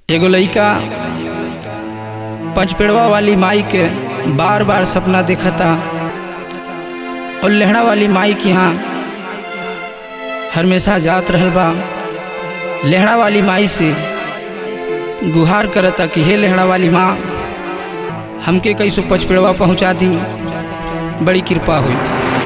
एगो लइका पंचपेड़वा वाली माई के बार बार सपना देखता और लेहड़ा वाली माई के यहाँ हमेशा जात रहल बा लेहड़ा वाली माई से गुहार करता कि हे लेहड़ा वाली माँ हमके कैसो पचपेड़वा पहुँचा दी बड़ी कृपा हुई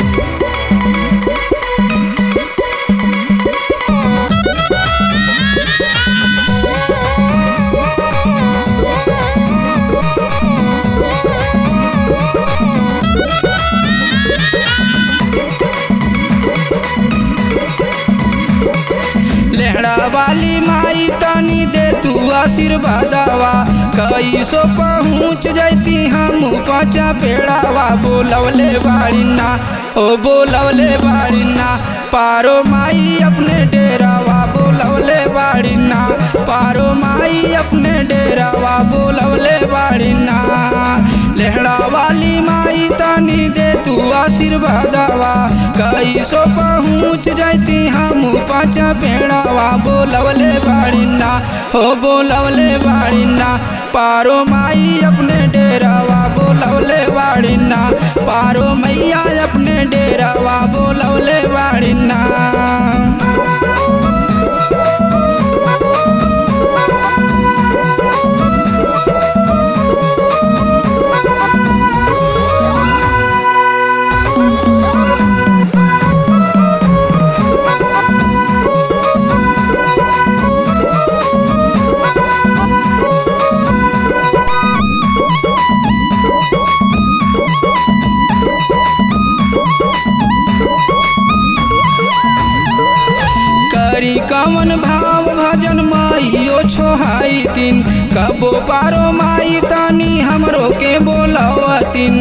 लेहड़ा वाली माई तनी दे तू आशीर्वादवा कैसो पहुँच जैती हम पाचा पेड़ावा बोलवले बाड़ीना ओ बोलवले बाड़ीना पारो माई अपने डेरावा बोलवले बाड़ीना पारो माई अपने डेरावा बोलवले बाड़ीना लेहड़ा वाली माई तनी दे तू आशीर्वादवा कैसो पहुँच जैती हम पाचा पेड़ावा बोलवले बाड़ीना हो बोलवले बाड़ीना पारो माई अपने डेरावा बोलवले बाड़ीना पारो मैया अपने डेरावा बोलवले बाड़ीना करी कवन भाव भजन माइयो छोहाई दिन कबो पारो माई तनी हमरो के बोलवतिन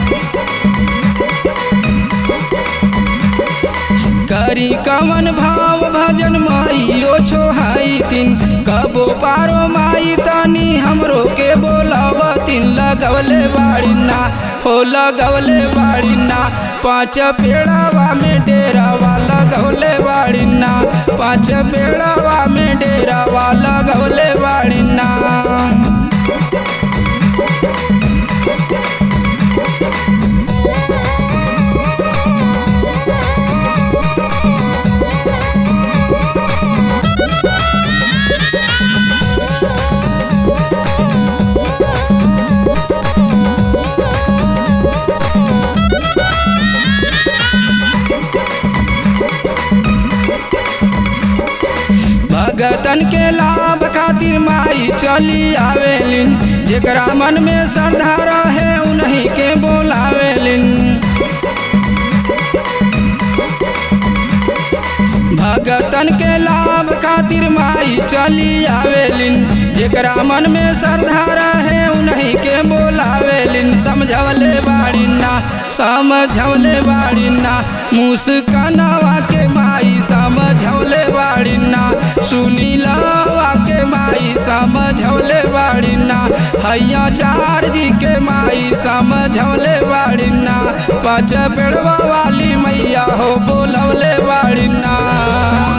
करी कवन भाव भजन माइयो छोहाई दिन कबो पारो माई तनी हमरो के बोलवतिन लगवले बाड़ीना हो लगवले बाड़ीना पाँच पेड़ावा में डेरावा लगवले बाड़ीना पाँच पेड़ावा में डेरावा लगवले बाड़ीना भगतन के लाभ खातिर माई चली आवेलिन जेकरा मन में श्रद्धा रहे उन्हीं के बोलावेलिन भगतन के लाभ खातिर माई चली आवेलिन जेकरा मन में श्रद्धा रहे उन्हीं के बोलावेलिन समझवले बाड़ीना समझवले बाड़ीना मुस्कनवा के माई समझवले बाड़ीना सुनीलवा के माई समझवले बाड़ीना हैया चार जी के माई समझवले बाड़ीना पाँच पेड़वा वाली मैया हो बोलवले बाड़ीना